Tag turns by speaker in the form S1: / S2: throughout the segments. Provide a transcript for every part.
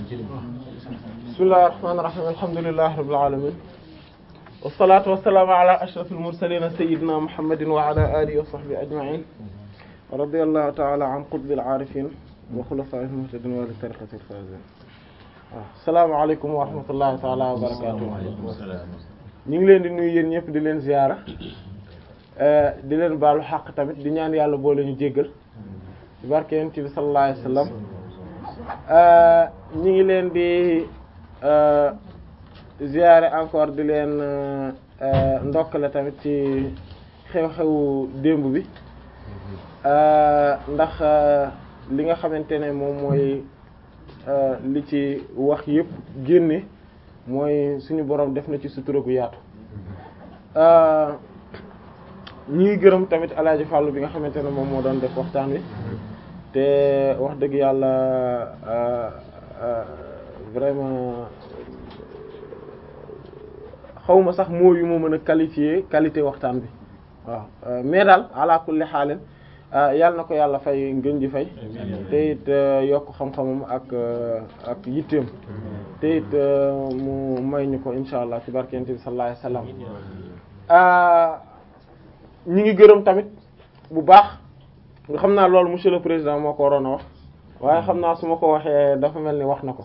S1: bismillahir rahmanir rahim alhamdulillahi rabbil alamin wassalatu wassalamu ala ashrafil mursalin sayyidina muhammadin wa ala alihi wa sahbihi ajma'in radiyallahu ta'ala an qutbil arifin wa khulafa'il muhtadin wa li tariqatil faizin waaw salaamaaleykum wa rahmatullahi ta'ala wa barakatuh ñu ngi leen di nuyu yéen ñëpp di leen ziyaara di leen baalu xaq tamit di ñaan yàlla boole ñu jéggal ci barke yonent bi sallallahu alayhi wasallam ñi ngi leen di ziyaare encore di leen ndokkale tamit ci xew-xewu démb bi ndax li nga xamante ne moom mooy li ci wax yépp génne mooy suñu boroom def na ci sutura gu yaatu ñi ngi gërëm tamit alaaji Fàllu bi nga xamante ne moom moo doon def waxtaan wi te wax dëgg yàlla vraiment xawma sax moo yu moo mën a qualifier qualité waxtaan bi waaw mais daal ala kulli xaalin yàlla na ko yàlla fay ngën ji fay te it yokk xam-xamam ak ak yitteem te it mu may ñu ko insha allah ci barkente bi sallallahu alayhi wasallam ñi ngi gërëm tamit bu baax nga xam naa loolu monsieur le président moo ko waroon a wax waaye xam naa su ma ko waxee dafa mel ni wax na ko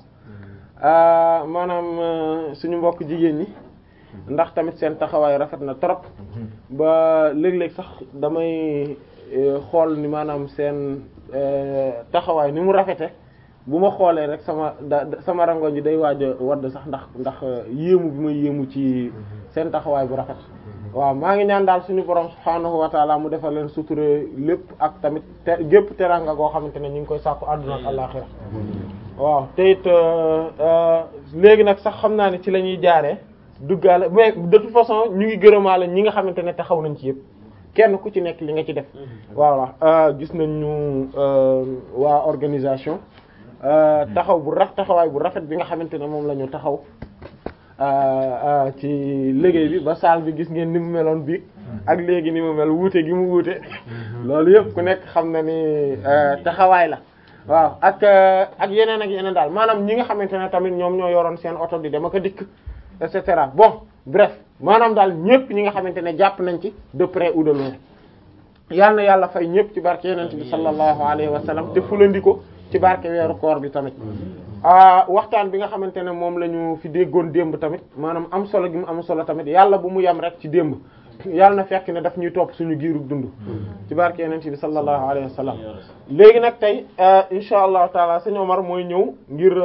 S1: maanaam suñu mbokk jigéen ñi ndax tamit seen taxawaay rafet na trop ba léeg-léeg sax damay xool ni maanaam seen taxawaay ni mu rafete bu ma xoolee rek sama da sama rangoñ ji day waaj a wadd sax ndax ndax yéemu bi ma yéemu ci seen taxawaay bu rafet waaw maa ngi ñaan daal suñu borom subhaanahu wa taala mu defal leen suture lépp ak tamit te gépp teranga goo xamante ne ñu ngi koy sàkku àdduna ak àllaxira waaw te it léegi nag sax xam naa ne ci la ñuy jaaree duggaale mais de toute façon ñu ngi gërëmaale ñi nga xamante ne taxaw nañ ci yëpp kenn ku ci nekk li nga ci def voilà gis nañ ñu waa organisation taxaw bu raf taxawaay bu rafet bi nga xamante ne moom la ñu taxaw ci liggéey bi ba saal bi gis ngeen ni mu meloon bi ak léegi ni mu mel wuute gi mu wuute loolu yëpp ku nekk xam na ni taxawaay la waaw ak ak yeneen ak yeneen daal maanaam ñi nga xamante ne tamit ñoom ñoo yoroon seen oto di dem ak a dikk et cetera bon bref maanaam daal ñëpp ñi nga xamante ne jàpp nañ ci de près ou de loin yal na yàlla fay ñëpp ci barke yenent bi sallallahu alayhi wa sallam te fulandi ko ci barke weeru koor bi tamit waxtaan bi nga xamante ne moom la ñu fi déggoon démb tamit maanaam am solo gi mu am solo tamit yàlla bu mu yem rek ci démb yàlla na fekk ne daf ñuy topp suñu giirug dund ci barke yenent bi sallallahu alayhi wa sallam léegi nag tey insha allahu taala sëñ Omar mooy ñëw ngir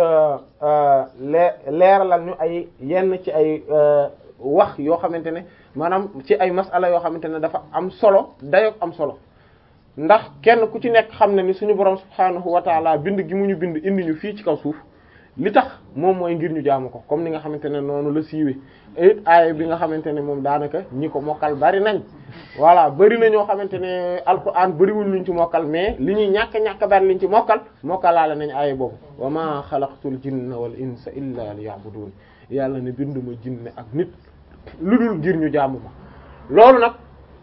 S1: lee leeralal ñu ay yenn ci ay wax yoo xamante ne maanaam ci ay masala yoo xamante ne dafa am solo dayoog am solo ndax kenn ku ci nekk xam ne ni suñu borom subhaanahu wa taala bind gi mu ñu bind indi ñu fii ci kaw suuf li tax moom mooy ngir ñu jaamu ko comme ni nga xamante ne noonu la siiwee it aaya bi nga xamante ne moom daanaka ñi ko mokkal bari nañ voilà bari na ñoo xamante ne alquran bariwul luñ ci mokkal mais li ñuy ñàkk ñàkk bari liñ ci mokkal mokkalaale nañ aaya boobu wa ma xalaqtul jinna wal insa illa liya'budun yàlla ne binduma jinne ak nit lu dul ngir ñu jaamu ma loolu nag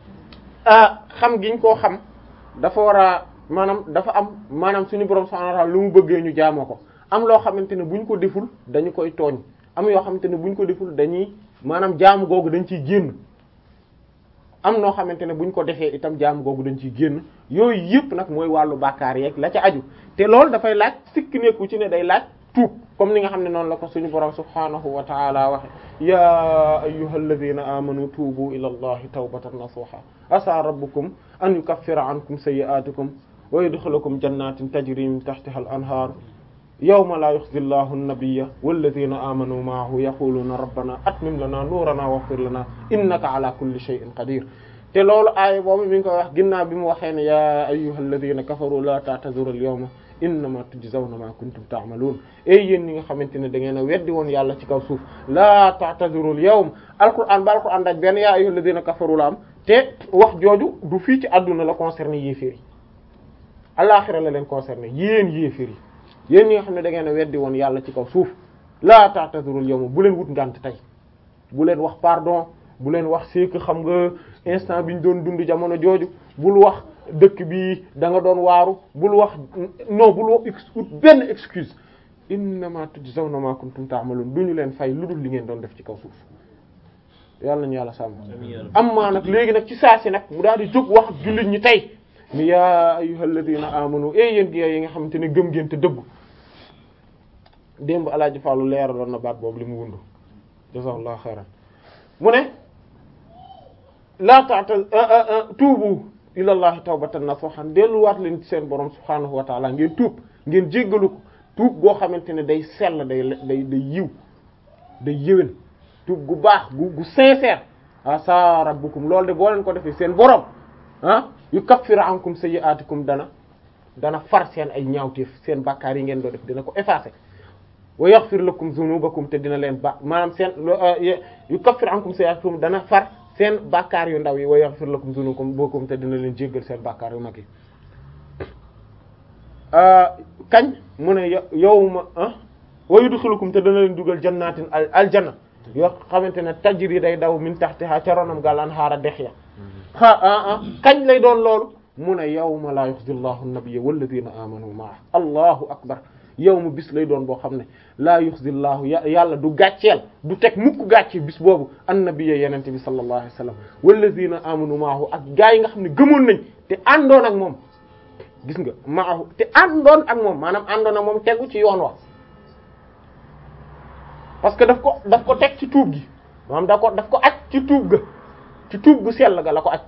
S1: xam giñ koo xam dafa war a maanaam dafa am maanaam suñu borom subhanahu wa ta'ala lu mu bëggee ñu jaamoo ko am loo xamante ne buñ ko deful dañu koy tooñ am yoo xamante ne buñ ko deful dañuy maanaam jaamu googu dañ ciy génn am noo xamante ne buñ ko defee itam jaamu googu dañ ciy génn yooyu yëpp nag mooy wàllu bàkkaar yeeg la ca aju te loolu dafay laaj sikk nekku ci ne day laaj tuub comme ni nga xam ne noonu la ko suñu borom subhanahu wa ta'ala waxe ya ayyuhalladhina amanu tuubu ila allahi tawbatan nasuha asa rabbukum an yukaffira ankum sayyi'atikum wa yudkhilukum jannatin tajri min tahtiha al-anhar yawma la yukhzi Allahu an-nabiyya walladhina amanu ma'ahu yaquluna rabbana atmim lana nurana waghfir lana innaka ala kulli shay'in qadir te loolu aaya boobu mi ngi koy wax ginnaaw bi mu waxee ne ya ayyuhalladhina kafaru la ta'tazuru al-yawma innama tujzawna ma kuntum ta'malun ey yéen ñi nga xamante ne da ngeen a weddi woon yàlla ci kaw suuf la ta'tazuru al-yawm alquran ba alquran daj benn ya ayyuhalladhina kafaru la am te wax jooju du fii ci àdduna la concerné yéeféer yi alaxira la leen concerné yéen yéeféer yi yéen ñi nga xam ne da ngeen a weddi woon yàlla ci kaw suuf la ta'tazuru al-yawm bu leen wut ngànt tey bu leen wax pardon bu leen wax c'est que xam nga instant bi ñu doon dund jamono jooju bul wax dëkk bi da nga doon waaru bul wax non bul wax ut benn excuse innama tujzawna ma kuntum ta'malun duñu leen fay lu dul li ngeen doon def ci kaw suuf yàlla nañu yàlla sàmm am maa nag léegi nag ci saa si nag mu daal di jóg wax jullit ñi tey ni yaa ayyuhal ladina amanu e yéen gi yi nga xamante ne gëm ngeen te dëggu démb alaaji Fallu leer doon na baat boobu li mu wundu jazakallahu xayran mu ne laa ta'tal tuubu ilallahi tawbatan nasuhan delluwaat leen ci seen borom subhaanahu wa taala ngeen tuub ngeen jéggalu ko tuub goo xamante ne day sell day day day yiw day yéwén tuub gu baax gu gu sincère asa rabbukum loolu de boo leen ko defee seen borom ah yukaffiru ankum sayyi'atikum dana dana far seen ay ñaawteef seen bàkkaar yi ngeen doo def dina ko effacer wa yaghfir lakum dhunubakum te dina leen ba maanaam seen yukaffir ankum sayyi'atikum dana far seen bàkkaar yu ndaw yi wa yaghfir lakum dhunubakum te dina leen jéggal seen bàkkaar yu mag yi kañ mu ne yawma wa yudkhilukum te dana leen dugal jannatin aljanna yoo xamante ne tajri day daw min tahtiha ca ronam gal anhaara dex ya a kañ lay doon loolu mu ne yawma la yukhzi Allahu an-nabiyya walladhina amanu ma'ahu allahu akbar yow mu bis lay doon boo xam ne laa yuxzillahu yàlla du gàcceel du teg mukk gàcce bis boobu annabiyya yenente bi sallallahu alayhi wasallam wallazina amanu maahu ak gaa yi nga xam ne gëmoon nañ te àndoon ak moom gis nga maahu te àndoon ak moom maanaam àndoon ak moom tegu ci yoon wa parce que daf ko daf ko teg ci tuub gi maanaam daf ko daf ko aj ci tuub ga ci tuub gu sell ga la ko aj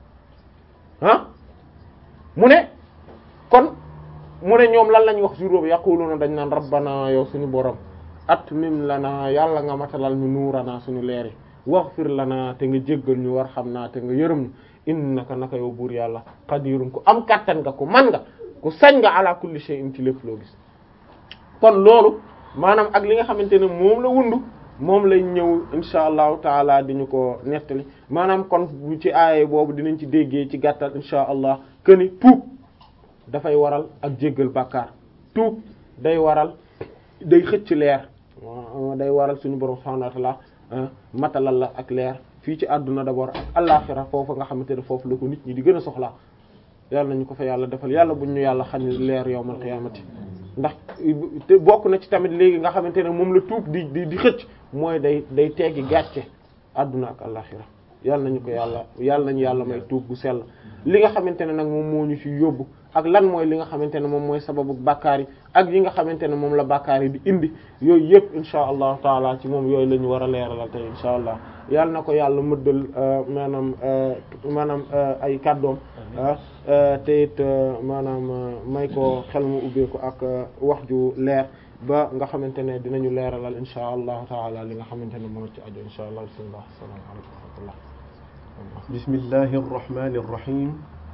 S1: ah mu ne kon mu ne ñoom lan lañ wax jour boobu yaquluna dañ naan rabbana yow suñu borom atmim lana yàlla nga matalal ñu nuurana suñu leeri waghfir lana te nga jéggal ñu war xam naa te nga yërëm ñu innaka naka yow buur yàlla qadirun ku am kattan nga ku man nga ku sañ nga ala kulli shay'in ci lépp loo gis kon loolu maanaam ak li nga xamante ne moom la wundu moom lay ñëw insha allahu taala di ñu ko nettali maanaam kon bu ci aaye boobu dinañ ci déggee ci gàttal insha allah këni tuub dafay waral ak jéggal bàkkaar tuub day waral day xëcc leer day waral suñu borom subhanahu wa ta'ala matalal la ak leer fii ci àdduna d'abord ak àllaxira foofu nga xamante ne foofu la ko nit ñi di gën a soxlaa yàlla nañu ko fa yàlla defal yàlla buñ ñu yàlla xañ leer yawmal qiyaamati ndax te bokk na ci tamit léegi nga xamante ne moom la tuub di di di xëcc mooy day day teggi gàcce àdduna ak àllaxira yàlla nañu ko yàlla yàlla nañu yàlla may tuub gu sell li nga xamante ne nag moom moo ñu ci yóbbu ak lan mooy li nga xamante ne moom mooy sababu bàkkaar yi ak yi nga xamante ne moom la bàkkaar yi di indi yooyu yëpp insha allahu taala ci moom yooyu la ñu war a leeralal tey insha allah yàlla na ko yàlla mëddal maanaam maanaam ay kàddoom te it maanaam may ko xel mu ubbeeku ak wax ju leer ba nga xamante ne dinañu leeralal insha allahu taala li nga xamante ne moo ci aju insha allah bismillah assalamu alaykum wa rahmatullah
S2: bismillahi arrahmani arrahim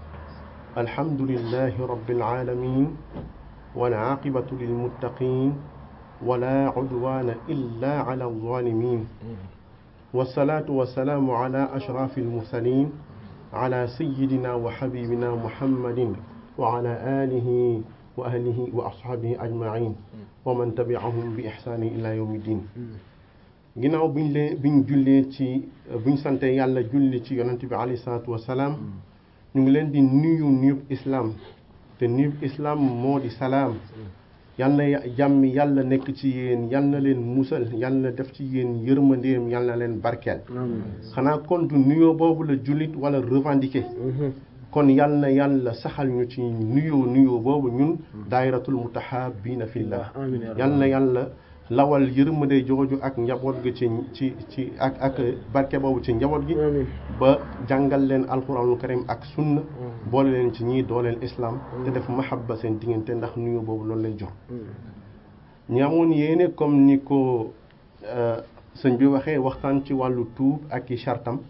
S2: alhamdulillahi rabbil alamin wal aqibatu lil muttaqin wala udwana illa ala adh-dhalimin wassalatu wassalamu ala ashrafil mursalin ala sayyidina wa habibina muhammadin wa ala alihi wa ahlihi wa ashabihi ajma'in wa man tabi'ahum bi ihsani ila yawmiddin ginnaaw buñ leen buñ jullee ci buñ sante yàlla julli ci yonent bi alayhi salaatu wassalaam ñu ngi leen di nuyu nuyub islam te nuyub islam moo di salaam yal na jàmm yàlla nekk ci yéen yal na leen musal yal na def ci yéen yërmandeem yal na leen barkeel xanaa kon du nuyoo boobu la jullit wala revendiquer kon yal na yàlla saxal ñu ci nuyoo nuyoo boobu ñun daayiratul mutahabbiina fillah yal na yàlla lawal yërmande jooju ak njaboot gi ci ci ci ak ak barke boobu ci njaboot gi ba jàngal leen alquranul karim ak sunna boole leen ci ñii dooleel islam te def mahabba seen diggante ndax nuyu boobu loolu lay jox ñi amoon yéene comme ni ko sëñ bi waxee waxtaan ci wàllu tuub ak i chartam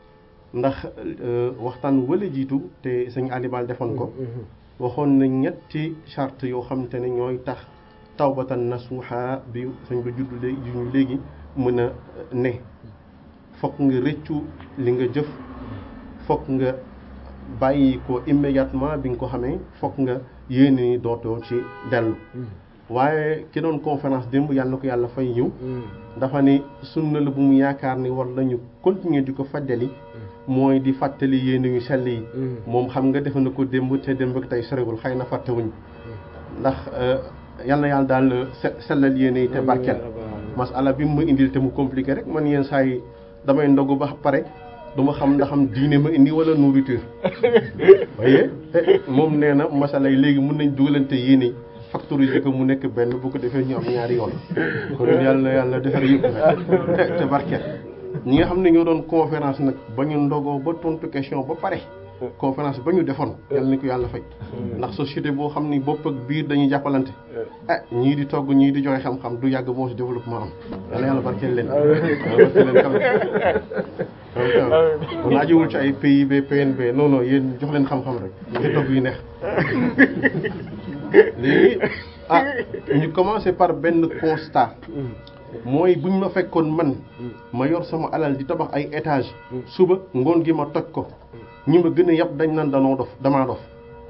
S2: ndax waxtaan wala jiitu te sëñ Alibal defoon ko waxoon na ñetti charte yoo xam te ne ñooy tax tawbatan nasuha bi sañ ba juddu léegi ñu léegi mën a ne fokk nga rëccu li nga jëf fokk nga bàyyi ko immédiatement bi nga ko xamee fokk nga yéene ni dootoo ci dellu waaye ki doon conférence démb yàlla na ko yàlla fay yiw dafa ne sunna la bu mu yaakaar ni war nañu continuer di ko fàttali mooy di fàttali yéene yu sell yi moom xam nga defe na ko démb te démb ak tey sorewul xëy na fàttewuñ ndax yal na yàlla daal se sellal yéene yi te barkeel masala bi mu ma indil te mu compliqué rek man yenn saa yi damay ndogu ba pare du ma xam ndax am diine ma indi wala nourriture waaye moom nee na masala yi léegi mun nañ dugalante yéene yi factoriser ko mu nekk benn bu ko defee ñu am ñaari yoon kon yàlla na yàlla defar yëpp rek te barkeel ñi nga xam ne ñoo doon conférence nag ba ñu ndogoo ba tontu question ba pare conférence ba ñu defoon yàlla ni ko yàlla fay ndax société boo xam ni bopp ak biir dañuy jàppalante ah ñii di togg ñii di joxe xam-xam du yàgg boo si développement am yàlla yàlla barkeel leen barkeel leen kam kon ajiwul ci ay PIB PNB non non yéen jox leen xam-xam rek ñu togg yu neex léegi ah ñu commencé par benn constat mooy bu ñu ma fekkoon man ma yor sama alal di tabax ay étage suba ngoon gi ma toj ko ñi ma gën a yàpp dañ naan danoo dof damaa dof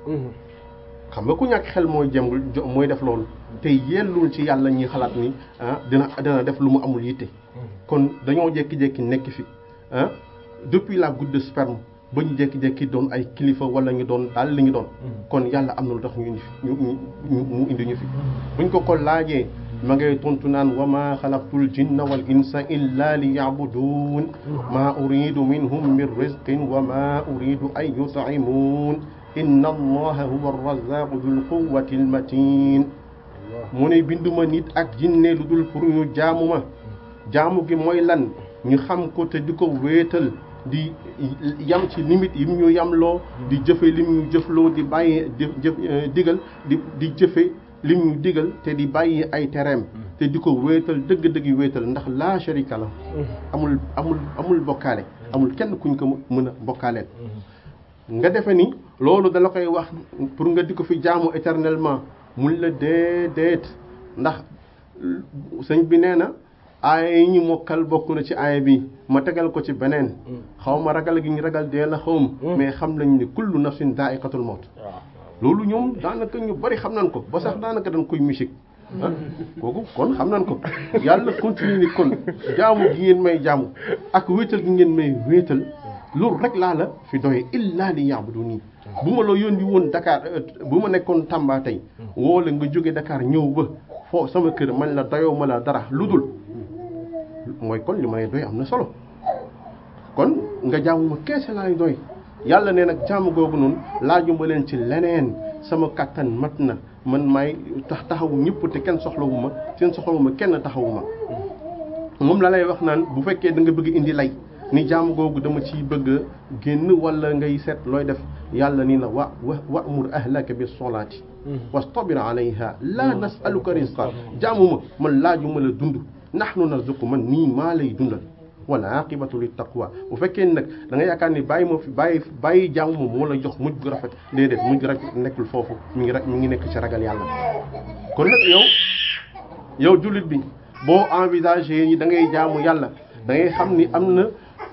S2: xam nga ku ñàkk xel mooy jëm mooy def loolu te yellul ci yàlla ñi xalaat ni ah dina dina def lu mu amul yitte kon dañoo jékki-jékki nekk fi ah depuis la goutte de sperme ba ñu jékki-jékki doon ay kilifa wala ñu doon daal li ñu doon kon yàlla am na lu tax ñu indi fi ñu mu indi ñu fi buñ ko ko laajee ma ngay tontu naan wa ma xalaqtul jinna wal insa illa li yabudun ma uridu minhum min rizqin wa ma uridu an yut'imun inna allaha huwa arrazaqu dul quwwati almatin mu ne binduma nit ak jinne lu dul pour ñu jaamu ma jaamu gi mooy lan ñu xam ko te di ko wéetal di yam ci limite yi ñu yamloo di jëfe lim ñu jëfloo di bàyyi jëf digal di di jëfe lim ñu digal te di bàyyi ay tereem te di ko wéetal dëgg-dëgg wéetal ndax laa sharika la amul amul amul bokkaale amul kenn kuñ ko mën a bokkaaleel nga defe ni loolu dala koy wax pour nga di ko fi jaamu éternellement mun la déedéet ndax sëñ bi nee na aaya yi ñu mokkal bokk na ci aaya bi ma tegal ko ci beneen xaw ma ragal gi ñu ragal dee la xaw ma mais xam nañ ni kullu nafsin daa'iqatul mawt loolu ñoom daanaka ñu bari xam nañ ko ba sax daanaka dañ koy musique ah kooku kon xam nañ ko yàlla continue ni kon jaamu gi ngeen may jaamu ak wéetal gi ngeen may wéetal loolu rek laa la fi doye illa li ya'buduni bu ma la yónni woon Dakar bu ma nekkoon Tamba tey woo la nga jóge Dakar ñëw ba foo sama kër man la doyoo ma la dara lu dul mooy kon li ma lay doy am na solo kon nga jaamu ma keese laay doy yàlla ne nag jaamu googu noonu laajuma leen ci leneen sama kàttan mat na man may tax taxawu ñëpp te kenn soxlawu ma seen soxlawu ma kenn taxawu ma moom la lay wax naan bu fekkee da nga bëgg indi lay ni jaamu googu dama ciy bëgg génn wala ngay seet looy def yàlla ni la wa wa wa'mur ahlaka bis solaati wastabir alayha la nasaluka rizqa jaamu ma man laajuma la dund nahnu narzuqu man nii maa lay dundal wala aqibatu lit taqwa bu fekkee nag da nga yaakaar ni bàyyi moo fi bàyyi bàyyi jaamu ma moo la jox mujj gu rafet déedéet mujj gu rafet nekkul foofu mi ngi mi ngi nekk ci ragal yàlla kon nag yow yow jullit bi boo envisagé yi da ngay jaamu yàlla da ngay xam ni am na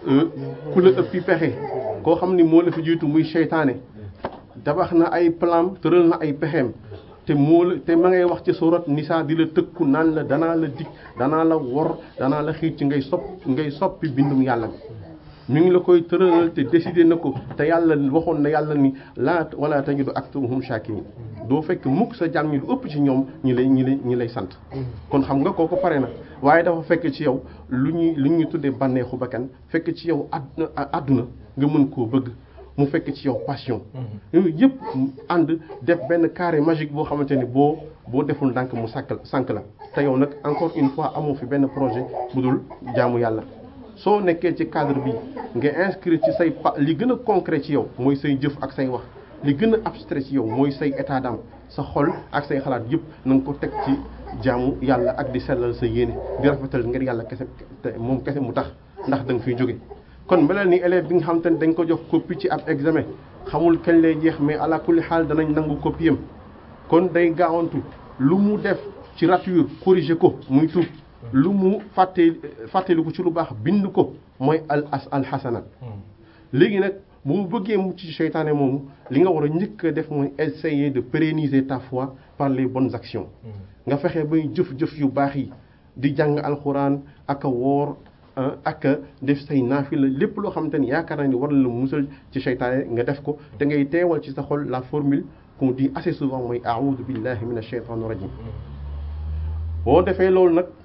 S2: ku la ëppi pexe koo xam ni moo la fi jiitu muy seytaane tabax na ay plan tëral na ay pexeem te moo la te ma ngay wax ci surat Nisaa di la tëkku naan la danaa la dig danaa la wor danaa la xiir ci ngay sopp ngay soppi bindum yàlla bi mi ngi la koy tëralal te décidé na ko te yàlla waxoon na yàlla ni laa wala tajidu aktharuhum shakirin doo fekk mukk sa jàmm ñi lu ëpp ci ñoom ñi lay ñi lay ñi lay sant kon xam nga kooku pare na waaye dafa fekk ci yow lu ñuy lu ñuy tuddee bànneexu bakkan fekk ci yow àdduna àdduna nga mën koo bëgg mu fekk ci yow passion yooyu yëpp ànd def benn carré magique boo xamante ni boo boo deful ndànk mu sàkk sànk la te yow nag encore une fois amoo fi benn projet bu dul jaamu yàlla soo nekkee ci cadre bi nga inscrire ci say pa li gën a concret ci yow mooy say jëf ak say wax li gën a abstrait ci yow mooy say état d'âme sa xol ak say xalaat yëpp na nga ko teg ci jaamu yàlla ak di sellal sa yéene di rafetal ngir yàlla kese te moom kese mu tax ndax da nga fiy jóge kon melal ni élève bi nga xam te ne dañ ko jox copie ci ab examen xamul kañ lay jeex mais ala kulli xaal danañ nangu copie am kon day gaawantu lu mu def ci rature corriger ko muy tuub lu mu fàtte fàtteli ko ci lu baax bind ko mooy al as al xasanat léegi nag bu mu bëggee mucc ci seytaane moomu li nga war a njëkk a def mooy essayer de pérenniser ta foi par les bonnes actions nga fexe bay jëf-jëf yu baax yi di jàng alxuraan ak a woor ak def say naafila lépp loo xamante ni yaakaar naa ni war na la musal ci seytaane nga def ko te ngay teewal ci sa xol la formule qu'on dit assez souvent mooy a'udhu billahi minash shaytanir rajim boo defee loolu nag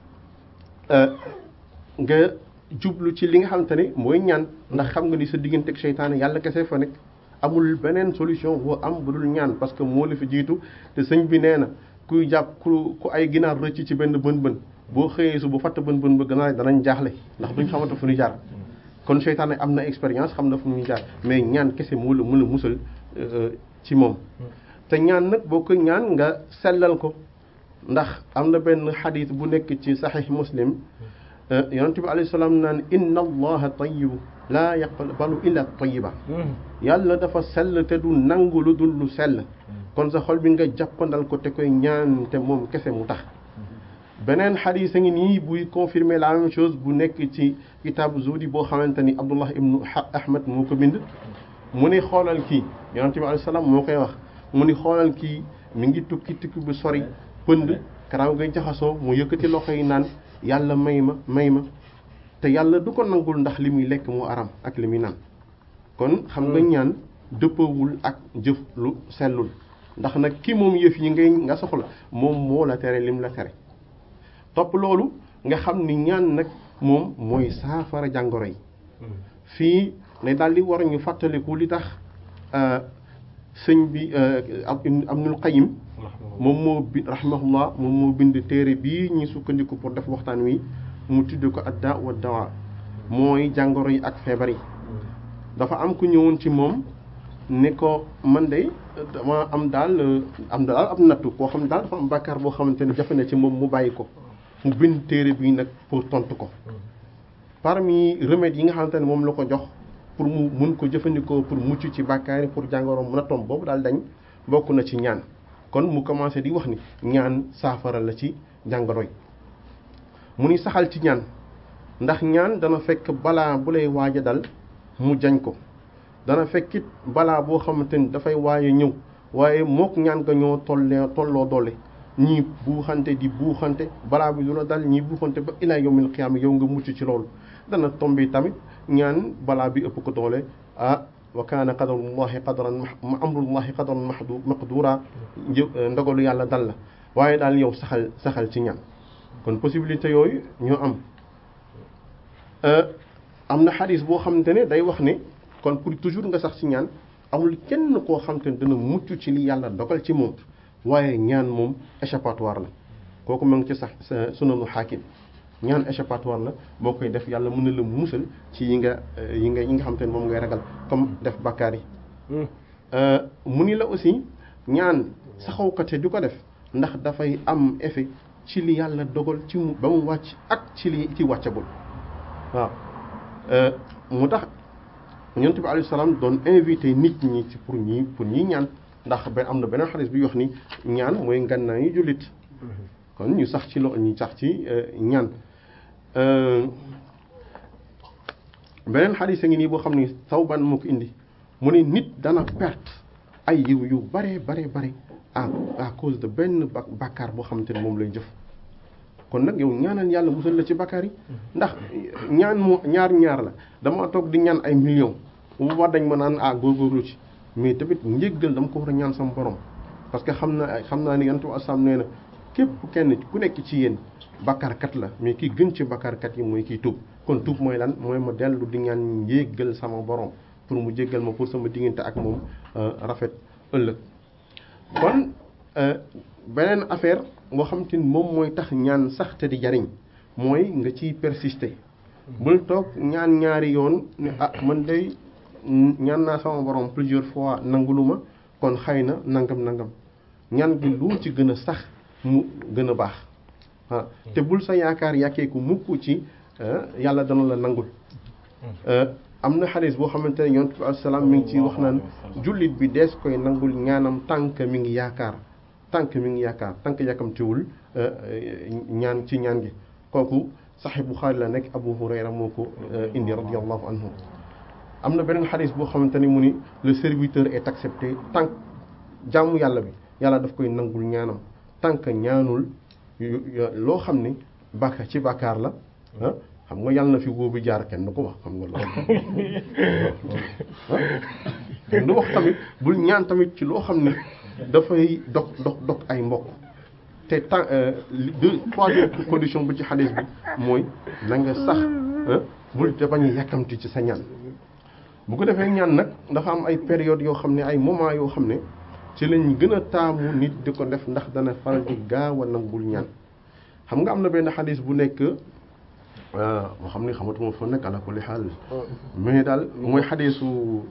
S2: nga jublu ci li nga xamante ne mooy ñaan ndax xam nga ni sa diggante ak seytaane yàlla kese fa nekk amul beneen solution boo am bu dul ñaan parce que moo la fi jiitu te sëñ bi nee na kuy jàpp ku ku ay ginaar rëcc ci benn bën bën boo xëyee su bu fatt bën bën ba ganaar danañ jaaxle ndax duñ xamante fu ñu jaar kon seytaane am na expérience xam na fu ñuy jaar mais ñaan kese moo la mën a musal ci moom te ñaan nag boo ko ñaan nga sellal ko ndax am na benn xadis bu nekk ci saxiix muslim yonent bi alayhi salaam naan inna allaha tayyibu laa yaqbalu illa tayyiba yàlla dafa sell te du nangu lu dul lu sell kon sa xol bi nga jàppandal ko te koy ñaan te moom kese mu tax beneen xadis a ngi nii buy confirmer la même chose bu nekk ci kitaabu zuhdi boo xamante ni abdullah ibnu ahmad moo ko bind mu ni xoolal kii yonent bi alayhi salaam moo koy wax mu ni xoolal kii mi ngi tukki tukki bu sori pënd karaaw ngay jaxasoo mu yëkkati loxo yi naan yàlla may ma may ma te yàlla du ko nangul ndax li muy lekk mu aram ak li muy naan kon xam nga ñaan dëppawul ak jëf lu sellul ndax nag ki moom yëf yi ngay nga soxla moom moo la tere lim la tere topp loolu nga xam ni ñaan nag moom mooy saafara jàngoro yi fii ne daal di war ñu fàttaliku li tax sëñ bi Ibnul Qayyim moom moo bi rahimahullah moom moo bind téere bii ñu sukkandiku pour def waxtaan wi mu tudd ko adda wa dawa mooy jàngoro yi ak feebar yi dafa am ku ñëwoon ci moom ne ko man de dama am daal am daal am nattu koo xam ne daal dafa am bàkkaar boo xamante ne jafe na ci moom mu bàyyi ko mu bind téere bii nag pour tontu ko parmi remèdes yi nga xamante ne moom la ko jox pour mu mun ko jëfandikoo pour mucc ci bàkkaar yi pour jàngoro mun a tomb boobu daal dañ bokk na ci ñaan kon mu commencé di wax ni ñaan saafara la ci jàngoro yi mu ni saxal ci ñaan ndax ñaan dana fekk balaa bu lay waaj a dal mu jañ ko dana fekkit balaa boo xamante ni dafay waaye ñëw waaye mook ñaan nga ñoo tollee tolloo doole ñii buuxante di buuxante balaa bi du la dal ñii buuxante ba ilaa yawmil qiyaama yow nga mucc ci loolu dana tombe tamit ñaan balaa bi ëpp ko doole ah wa kaana qadarullahi qadaran ma amrullahi qadaran mahdu maqdura ndogalu yàlla dal la waaye daal yow saxal saxal ci ñaan kon possibilité yooyu ñoo am am na xadis boo xamante ne day wax ne kon pour toujours nga sax ci ñaan amul kenn koo xamante ne dana mucc ci li yàlla dogal ci moom waaye ñaan moom échappatoire la kooku ma ngi ci sax sa sunanu xaakim ñaan échappatoire la boo koy def yàlla mën na la musal ci yi nga yi nga yi nga xamante ne moom ngay ragal comme def bakkaar yi mu ni la aussi ñaan saxawkate du ko def ndax dafay am effet ci li yàlla dogal ci mu ba mu wàcc ak ci li ci wàccagul waaw mu tax yonent bi alayhi salaam doon invité nit ñi ci pour ñi pour ñi ñaan ndax ba am na beneen xadis bi wax ni ñaan mooy ngannaayu jullit kon ñu sax ci lo ñu sax ci ñaan beneen xadis a ngi nii boo xam ni Sawbaan moo ko indi mu ne nit dana perte ay yiw yu bare bare bare à à cause de benn bàkkaar boo xamante ne moom lay jëf kon nag yow ñaanal yàlla musal la ci bàkkaar yi ndax ñaan moo ñaar ñaar la dama toog di ñaan ay millions bu boobaa dañ ma naan ah góorgóorlu ci mais tamit njéggal dama ko war a ñaan sama borom parce que xam naa xam naa ni yonent bi asalaam nee na képp kenn ku nekk ci yéen bakkaarkat la mais ki gën ci bakkaarkat yi mooy kiy tuub kon tuub mooy lan mooy ma dellu di ñaan njéggal sama borom pour mu jéggal ma pour sama diggante ak moom rafet ëllëg kon beneen affaire boo xam te ni moom mooy tax ñaan sax te di jariñ mooy nga ciy persister bul toog ñaan ñaari yoon ne ah man day ñaan naa sama borom plusieurs fois nangulu ma kon xëy na nangam nangam ñaan gi lu ci gën a sax mu gën a baax ah te bul sa yaakaar yàkkeeku mukk ci yàlla dana la nangul am na xadis boo xamante ne yonent bi alayhi salaam mi ngi ci wax naan jullit bi dees koy nangul ñaanam tànk mi ngi yaakaar tànk mi ngi yaakaar tànk yàkkamtiwul ñaan ci ñaan gi kooku saxi Buxaari la nekk Abu Hurayra moo ko indi radiyallahu anhu am na beneen xadis boo xamante ni mu ni le serviteur est accepté tànk jàmm yàlla bi yàlla daf koy nangul ñaanam tànk ñaanul loo xam ne bàkka ci bàkkaar la ah xam nga yàlla na fi wóobu jaar kenn du ko wax xam nga loolu kenn du wax tamit bul ñaan tamit ci loo xam ne dafay dog dog dog ay mbokk te temps deux troisième condition bu ci xadis bi mooy na nga sax bul te bañ a yàkkamti ci sa ñaan bu ko defee ñaan nag dafa am ay période yoo xam ne ay moment yoo xam ne ci lañ gën a taamu nit di ko def ndax dana faral di gaaw a nangul ñaan xam nga am na benn xadis bu nekk moo xam ne xamatuma fa nekk ala kulli xaal mais daal mooy xadisu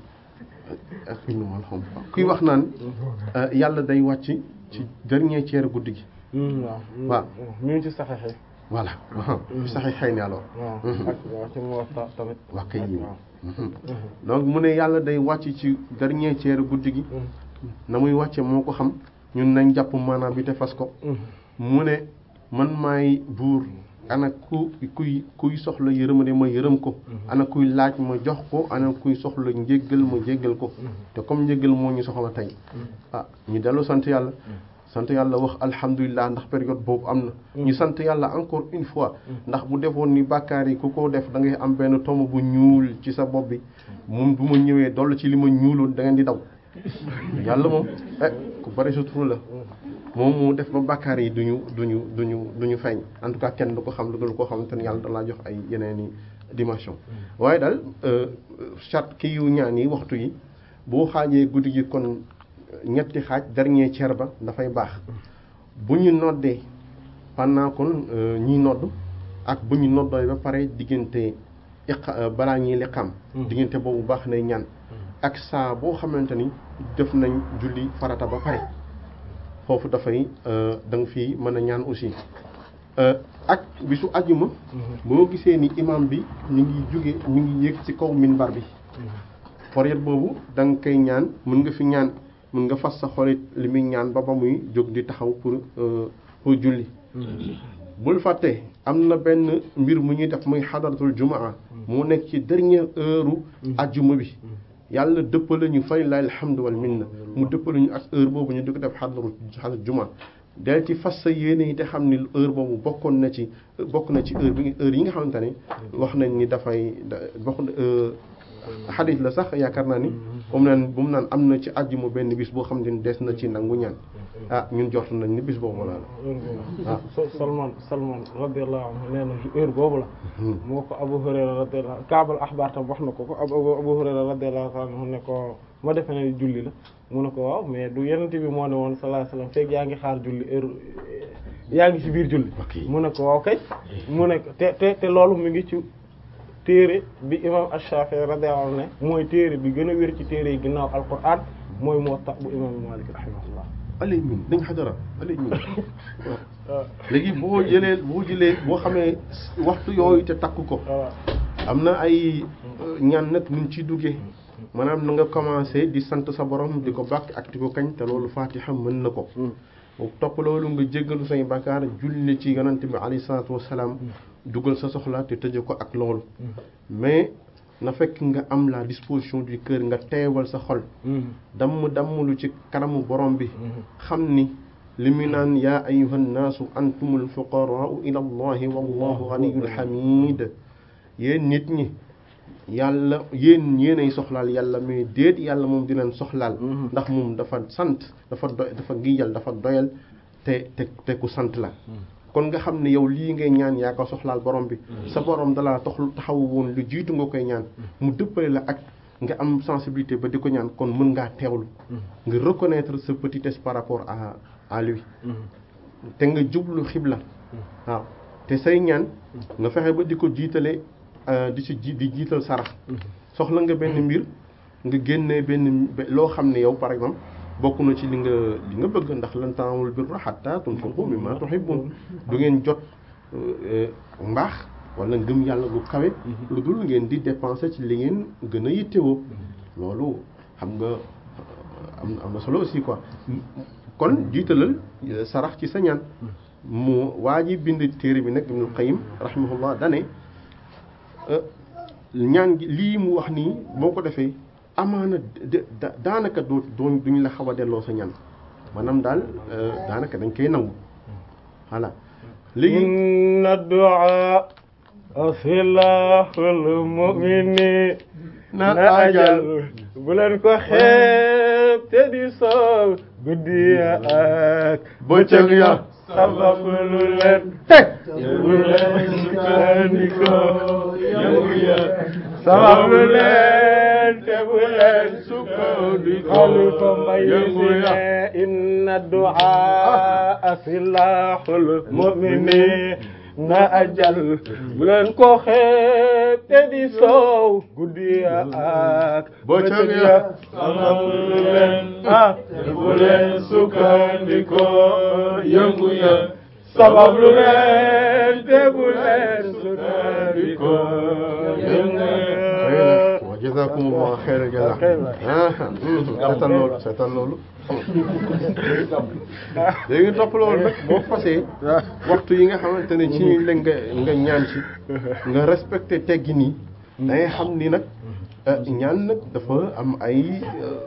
S2: ak kuy wax naan yàlla day wàcc ci dernier tiers guddi gi
S1: waaw
S2: waaw
S1: ñu ngi ci saxexe
S2: voilà fi saxi xëy ni alors
S1: waaw ak waaw ci Muwatta tamit
S2: wax kay yi donc mu ne yàlla day wàcc ci dernier tiers guddi gi na muy wàcce moo ko xam ñun nañ jàpp maanaam bi te fas ko mu ne man maay buur ana ku kuy kuy soxla yërëmande ma yërëm ko ana kuy laaj ma jox ko ana kuy soxla njéggal ma jéggal ko te comme njéggal moo ñu soxla tey ah ñu dellu sant yàlla sant yàlla wax alhamdulilah ndax période boobu am na ñu sant yàlla encore une fois ndax bu defoon ni bàkkaar yi ku ko def da ngay am benn tomb bu ñuul ci sa bopp bi moom bu ma ñëwee dolli ci li ma ñuuloon da ngeen di daw yàlla moom eh ku bari sutura la moom moo def ba bàkkaar yi duñu duñu duñu duñu feeñ en tout cas kenn du ko xam lu dul koo xamante ne yàlla dalaa jox ay yeneen i dimension waaye daal chat kii yu ñaan yi waxtu yi boo xaajee guddi gi kon ñetti xaaj dernier tiers ba dafay baax bu ñu noddee pendant kon ñiy nodd ak bu ñu noddee ba pare diggante iqa balaa ñuy liqaam diggante boobu baax nay ñaan ak saa boo xamante ni def nañ julli farata ba pare foofu dafay da nga fi mën a ñaan aussi ak bisu ajjuma boo gisee ni imam bi ñu ngi jóge ñu ngi yéeg ci kaw minbar bi période boobu da nga koy ñaan mën nga fi ñaan mën nga fas sa xolit li muy ñaan ba ba muy jóg di taxaw pour pour julli bul fàtte am na benn mbir mu ñuy def muy xadaratul jumaa moo nekk ci dernière heure ajjuma bi yàlla dëppale ñu fay la alhamdu wal minna mu dëppale ñu ak heure boobu ñu di ko def xadaru xadarat jumaa del ci fas sa yéene yi te xam ni heure boobu bokkoon na ci bokk na ci heure bi heure yi nga xamante ne wax nañ ni dafay bokk xadis la sax yaakaar naa ni bu mu naan bu mu naan am na ci àjjuma benn bis boo xam ne des na ci nangu ñaan ah ñun jort nañ ni bis boobu la
S1: waaw Salman Salman radiyallahu anhu nee na heure boobu la moo ko Abu Hurayra radiyallahu kaabal axbaar tam wax na ko ko Abu Hurayra radiyallahu anhu ne ko ma defe ne julli la mu ne ko waaw mais du yenent bi moo ne woon sallallahu alayhi wasallam fekk yaa ngi xaar julli heure yaa ngi ci biir julli mu ne ko waaw kay mu ne ko te te te loolu mi ngi ci téere bi imam Ash-Shafi'i radiyallahu anhu ne mooy téere bi gën a wér ci téere yi ginnaaw Alquran mooy Muwatta bu imam Malik rahimahullah
S2: alay min dañ xadara alay min léegi boo jëlee boo jëlee boo xamee waxtu yooyu te takk ko am na ay ñaan nag nuñ ci duggee maanaam na nga commencé di sant sa borom di ko bàkk ak di ko kañ te loolu fatiha mën na ko topp loolu nga jéggalu say bàkkaar julli ci yonante bi alayhi salaatu wassalaam dugal sa soxla te tëje ko ak loolu mais na fekk nga am la disposition du cœur nga teewal sa xol damm damm lu ci kanamu borom bi xam ni li mu naan yaa ayuha nnaasu antumul fuqaraau ila allahi wallahu ganiyul hamid yéen nit ñi yàlla yéen yéenay soxlaal yàlla mais déet yàlla moom di leen soxlaal ndax moom dafa sant dafa doy dafa giyal dafa doyal te te te ku sant la kon nga xam ne yow lii ngay ñaan yaa ko soxlaal borom bi sa borom dalaa taxul taxaw woon lu jiitu nga koy ñaan mu dëppale la ak nga am sensibilité ba di ko ñaan kon mën ngaa teewlu nga reconnaître sa petitesse par rapport à à lui te nga jublu xibla waaw te say ñaan nga fexe ba di ko jiitale di ci ji di jiital sarax soxla nga benn mbir nga génnee benn loo xam ne yow par exemple bokk na ci li nga li nga bëgg ndax lan tanaalul birra hattaa tunfiqu mimmaa tuhibbuun du ngeen jot mbaax wala ngëm yàlla gu kawe lu dul ngeen di dépenser ci li ngeen gën a yittewoo loolu xam nga am am na solo aussi quoi kon jiitalal sarax ci sa ñaan mu waa ji bind téere bi nag Ibnul Qayyim rahimahullah dane ñaan gi lii mu wax nii boo ko defee amaana daanaka doo doo duñ la xaw a delloo sa ñaan maanaam daal daanaka dañ koy nangu voilà léegi
S1: inna du'a silahul mu'mini na ajal bu leen ko xeeb te di soow guddi ak
S2: bëccëg ya
S1: sababu lu leen teg bu leen sukkandikoo yëngu ya sababu lu leen te bu leen sukkandikoo xalifa mbay
S2: yëngu ya
S1: inna du'a silahul mu'minin na ajal bu leen ko xeeb te di soow guddi ya ak
S2: bëccëg ya
S1: sababu lu leen ah te bu leen sukkandikoo yëngu ya sababu lu leen te bu leen sukkandikoo yëngu ya
S2: wa jazakumullahu xayral jazaa ah seetal loolu seetal loolu léegi topp loolu nag boo fasee waxtu yi nga xamante ne ci la nga nga ñaan ci nga respecté teggi nii da ngay xam ni nag ñaan nag dafa am ay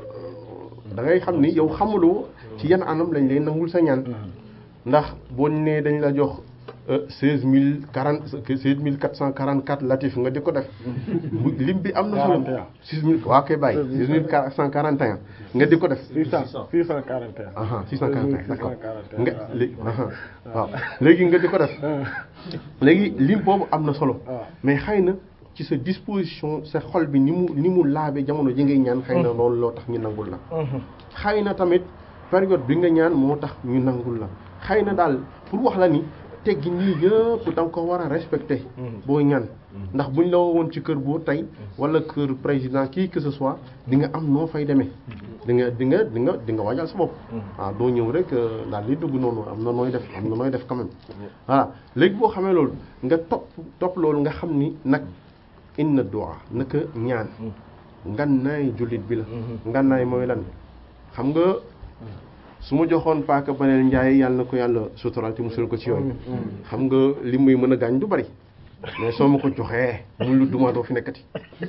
S2: da ngay xam ni yow xamuloo ci yan anam lañ lay nangul sa ñaan ndax boo nee dañ la jox seize mille quarante seize mille quatre cent quarante quatre latif nga di ko def bu lim bi am na solo six mille waa koy bàyyi six mille quatre cent quarante et un nga di ko def
S1: six cent six cent quarante et un
S2: aha six cent quarante et un d'accord nga léegi aha waaw léegi nga di ko def léegi lim boobu am na solo mais xëy na ci sa disposition sa xol bi ni mu ni mu laabe jamono ji ngay ñaan xëy na loolu loo tax ñu nangul la xëy na tamit période bi nga ñaan moo tax ñu nangul la xëy na daal pour wax la ni teggi nii yëpp da nga ko war a respecté boo ñaan ndax buñ la woon ci kër boo tey wala kër président kii que ce soit di nga am noo fay demee di nga di nga di nga di nga waajal sa bopp waaw doo ñëw rek daal di dugg noonu am na nooy def am na nooy def quand même voilà léegi boo xamee loolu nga topp topp loolu nga xam ni nag inna du'a naka ñaan ngannaay jullit bi la ngannaay mooy lan xam nga su ma joxoon paaka baneel njaay yàlla na ko yàlla sutural te musul ko ci yoon xam nga li muy mën a gaañ du bari mais soo ma ko joxee muy lu duma doo fi nekkati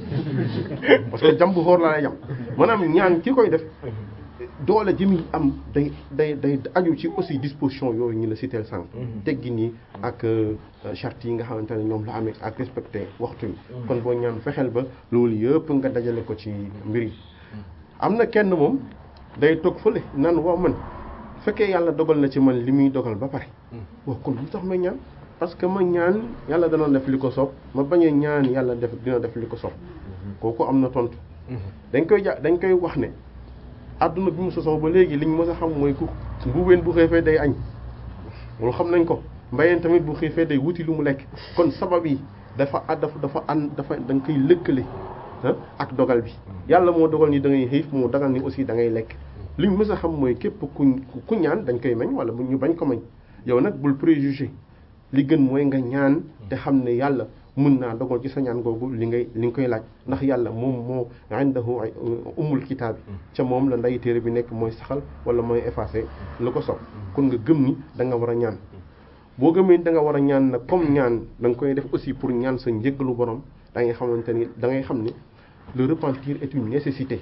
S2: parce que jam bu xóor laa lay jam maanaam ñaan ki koy def doole ji muy am day day day aju ci aussi disposition yooyu ñu la citeel sànq teggi nii ak charte yi nga xamante ne ñoom la amee ak respecté waxtu yi kon boo ñaan fexeel ba loolu yëpp nga dajale ko ci mbir yi am na kenn moom day toog fële naan waaw man fekkee yàlla dogal na ci man li muy dogal ba pare waaw kon lu tax may ñaan parce que ma ñaan yàlla dana def li ko soob ma bañ a ñaan yàlla def dina def li ko soob kooku am na tontu dañ koy ja dañ koy wax ne àdduna bi mu sosoo ba léegi liñ mës a xam mooy ku mbuubeen bu xiifee day añ loolu xam nañ ko mbayeen tamit bu xiifee day wuti lu mu lekk kon sabab yi dafa dafa dafa an dafa da nga koy lëkkale ak dogal bi yàlla moo dogal ni da ngay xiif moo dogal ni aussi da ngay lekk liñ mës a xam mooy képp ku ku ñaan dañ koy mañ wala bu ñu bañ ko mañ yow nag bul préjugé li gën mooy nga ñaan te xam ne yàlla mën naa dogal ci sa ñaan googu li ngay li nga koy laaj ndax yàlla moom moo indahu umul kitaab bi ca moom la nday téere bi nekk mooy saxal wala mooy effacé lu ko sob kon nga gëm ni da nga war a ñaan boo gëmee da nga war a ñaan nag comme ñaan da nga koy def aussi pour ñaan sa njëggalu borom da ngay xamante ni da ngay xam ni le repentir est une nécessité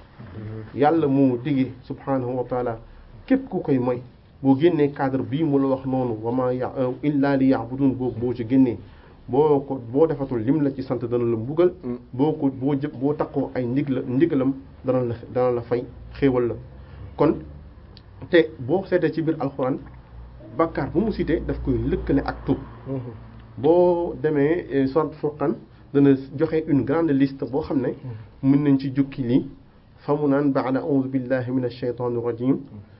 S2: yàlla moo digee subhanahu wa taala képp ku koy moy boo génnee cadre bii mu la wax noonu wama ya illa li ya'budun boobu boo ci génnee boo ko boo defatul lim la ci sant dana la mbugal boo ko boo jë boo takkoo ay ndig la ndigalam dana la dana la fay xéewal la kon te boo seetee ci biir alxuraan bàkkaar bu mu cité daf koy lëkkale ak tub boo demee sorte Furqan dana joxe une grande liste boo xam ne mën nañ ci jukki lii fa mu naan ba'da a'uudu billahi min ash-shaytaani rajim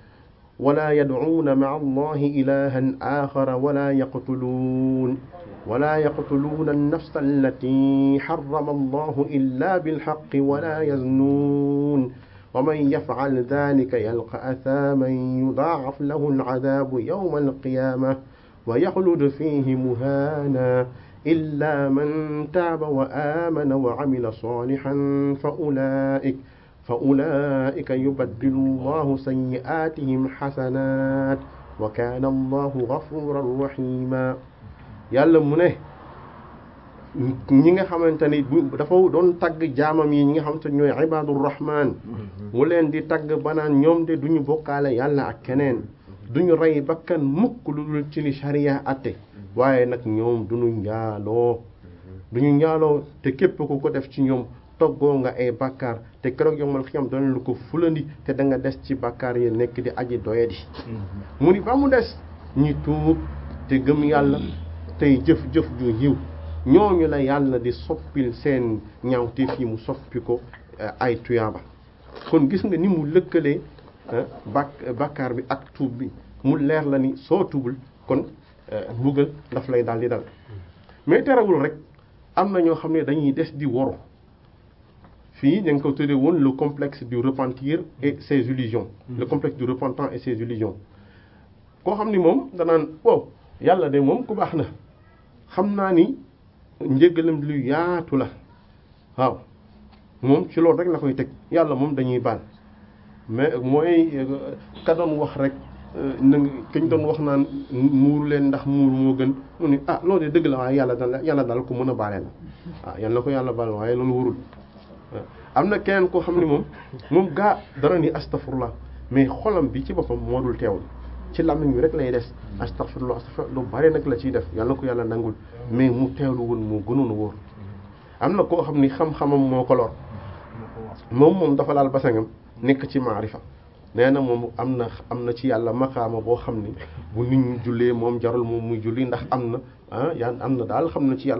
S2: wala yad'uuna ma'a allahi ilahan axara wala yaqtuluun wala yaqtuluuna an-nafsa allati harrama allahu illa bilhaqqi wala yaznuun wa man yaf'al dhalika yalqa athaaman yudaa'af lahu al-'adaabu yawma al-qiyaamah wa yaxlud fiihi muhaana illa man taaba wa aamana wa 'amila saalihan fa ulaa'ika fa ulaa'ika yubaddilu allahu sayyi'aatihim xasanaat wa kaana allahu gafuuran rahiima yàlla mu ne ñi nga xamante ni bu dafa doon tagg jaamam yi ñi nga xamante ñooy ibaadu rahmaan mu leen di tagg banaan ñoom de duñu bokkaale yàlla ak keneen duñu rey bakkan mukk lu dul ci li sharia atte waaye nag ñoom duñu njaaloo duñu njaaloo te képp ku ko def ci ñoom toggoo nga ay bàkkaar te keroog yomal xiyam dana lu ko fulandi te da nga des ci bàkkaar yi nekk di aji doyadi mu ni ba mu des ñi tuub te gëm yàlla tey jëf-jëf ju yiw ñooñu la yàlla di soppil seen ñaawteef yi mu soppi ko ay tuyaaba kon gis nga ni mu lëkkalee bak bàkkaar bi ak tuub bi mu leer la ni soo tuubul kon mbugal daf lay daal di dal mais terewul rek am na ñoo xam ne dañuy des di woru fii ñu ngi ko tuddee woon le complexe du repentir et ses illusions le complexe du repentant et ses illusions koo xam ni moom danaan wow yàlla de moom ku baax na xam naa ni njëgalam lu yaatu la waaw moom ci loolu rek la koy teg yàlla moom dañuy baal mais mooy ka doon wax rek na kañ doon wax naan muuru leen ndax muur moo gën mu ni ah loolu de dëgg la waaye yàlla dal yàlla dal ko mën a baale la waaw yàlla na ko yàlla baal waaye loolu warul am na keneen koo xam ne moom moom gaa dara ni astafurlah mais xolam bi ci boppam moo dul teewul ci làmmiñ bi rek lay des astafurlah astafurlah lu bare nag la ciy def yàlla na ko yàlla nangul mais mu teewlu woon moo gënoon a wóor am na koo xam ni xam-xamam moo ko lor moom moom dafa laal basangam nekk ci maarifa nee na moom am na am na ci yàlla maqaama boo xam ni bu nit ñi jullee moom jarul moom muy julli ndax am na ah yaa am na daal xam na ci yàlla